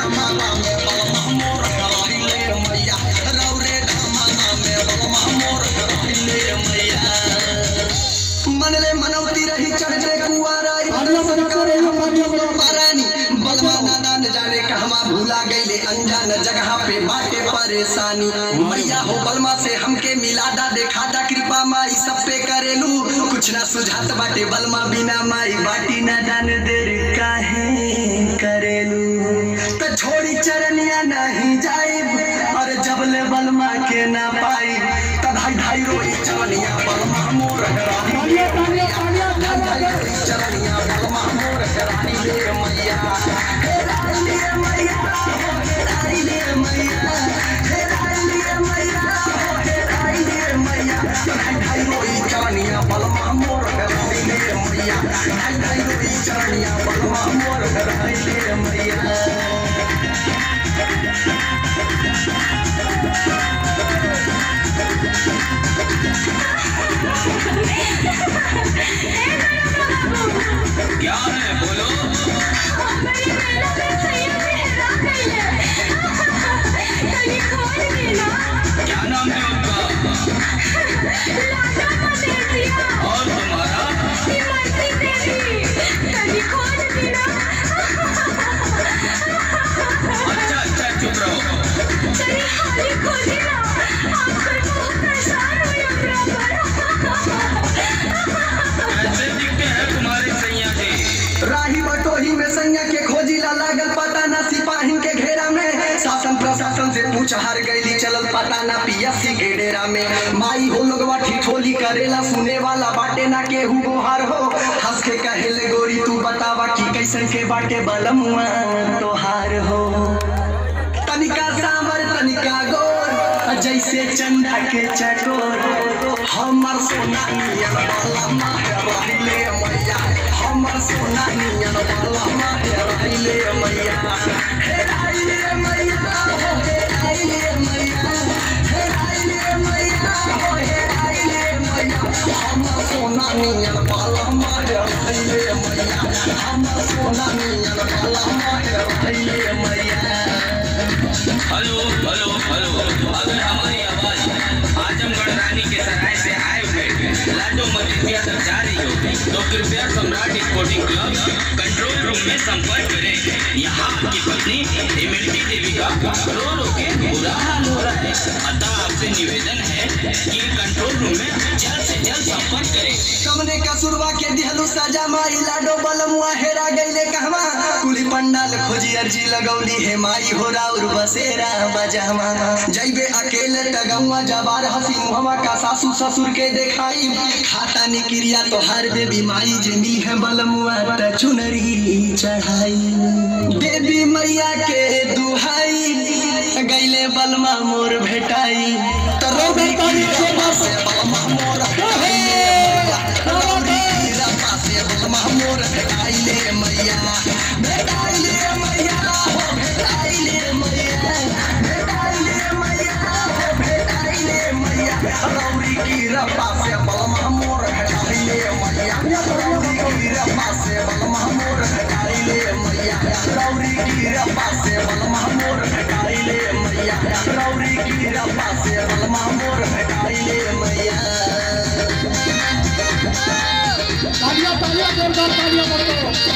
डमामा में बलमा मोर कराइले मैया रौरे डमामा में बलमा मोर कराइले मैया मनले मनौती रही चढ़ते कुआराई दर्शन करे हम पारानी बलमा नाना न जाने कहवा भूला गईले अनजान जगह पे बाटे परेशानी मैया हो बलमा से हमके मिलादा देखादा कृपा माई सब पे करेलू कुछ ना सुझात बाटे बलमा बिना माई बाटी ना जान देर काहे करेलू तो छोड़ी चरनिया नहीं जाई और जबले बलमा के ना पाई तब भाई भाई रोई चरनिया बलमा मोर हराई भाई भाई रोई चरनिया बलमा मोर हराई ले मैया हेराई ले मैया हेराई ले मैया हेराई ले मैया हेराई ले मैया भाई भाई रोई चरनिया बलमा मोर हराई ले मैया भाई भाई रोई चरनिया बलमा मोर हराई ले मैया क्या है बोलो हमारी मेला में सैया में हेरा गईले तनी खोल के ना क्या नाम है उनका लाडा का देसिया और तुम्हारा इमरती देवी तनी खोल के ना अच्छा अच्छा चुप रहो तनी हाली खोली ना आपको बहुत परेशान हुई कैसे दिखते हैं तुम्हारे सैया जी राही बटोही में सैया के खोजिला लागल पता ना सिपाही के घेरा में शासन प्रशासन से पूछ हार गईली चलल पता ना पीएससी के डेरा में माई हो लोगवा ठिठोली करेला सुने वाला बाटे ना केहू गोहार हो हंस के कहेले गोरी तू बतावा कि कैसन के बाटे बलमुआ तोहार हो तनिका सांवर तनिका गोर जैसे चंदा के चकोर हमर सोना नियन वाला माहे रहिले मैया हमर सोना नियन वाला माहे रहिले मैया हे राइले मैया हो हे राइले मैया हे राइले मैया हो हे राइले मैया हमर सोना नियन वाला माहे रहिले मैया हमर सोना नियन वाला माहे रहिले मैया हेलो हेलो हेलो अगर हमारी आवाज आजमगढ़ रानी के सराय से आए हुए लाडो मजिस्ट्रिया तक जा रही हो तो कृपया Samrat sporting club control room में संपर्क करें यहाँ आपकी पत्नी इमरती देवी का रो रो के बुरा हाल हो रहा है अतः आपसे निवेदन है कि कंट्रोल रूम में जल्द से जल्द संपर्क करें कमने का सुरवा के दिहलू सजा माई लाडो बलमुआ हेरा गईले कहवा कुली पंडाल खोजी अर्जी लगौली हे माई हो राउर बसेरा बजामा जइबे अकेले टगौआ जबार हसी मुहवा का सासू ससुर के देखाई खाता निक्रिया तो हर देवी माई जे मिली है बलमुआ त चुनरी चढ़ाई देवी मैया के दुहाई गईले बलमा मोर भेटाई त रोबे करी के बस बलमा मोर मोर भेटाइले मैया भेटाइले मैया हो भेटाइले मैया भेटाइले मैया हो भेटाइले मैया रौरी की रपा से बलमा मोर भेटाइले मैया रौरी की रपा से बलमा मोर भेटाइले मैया रौरी की रपा से बलमा मोर भेटाइले मैया रौरी की रपा से बलमा मोर भेटाइले मैया तालियां तालियां जोरदार तालियां बजाओ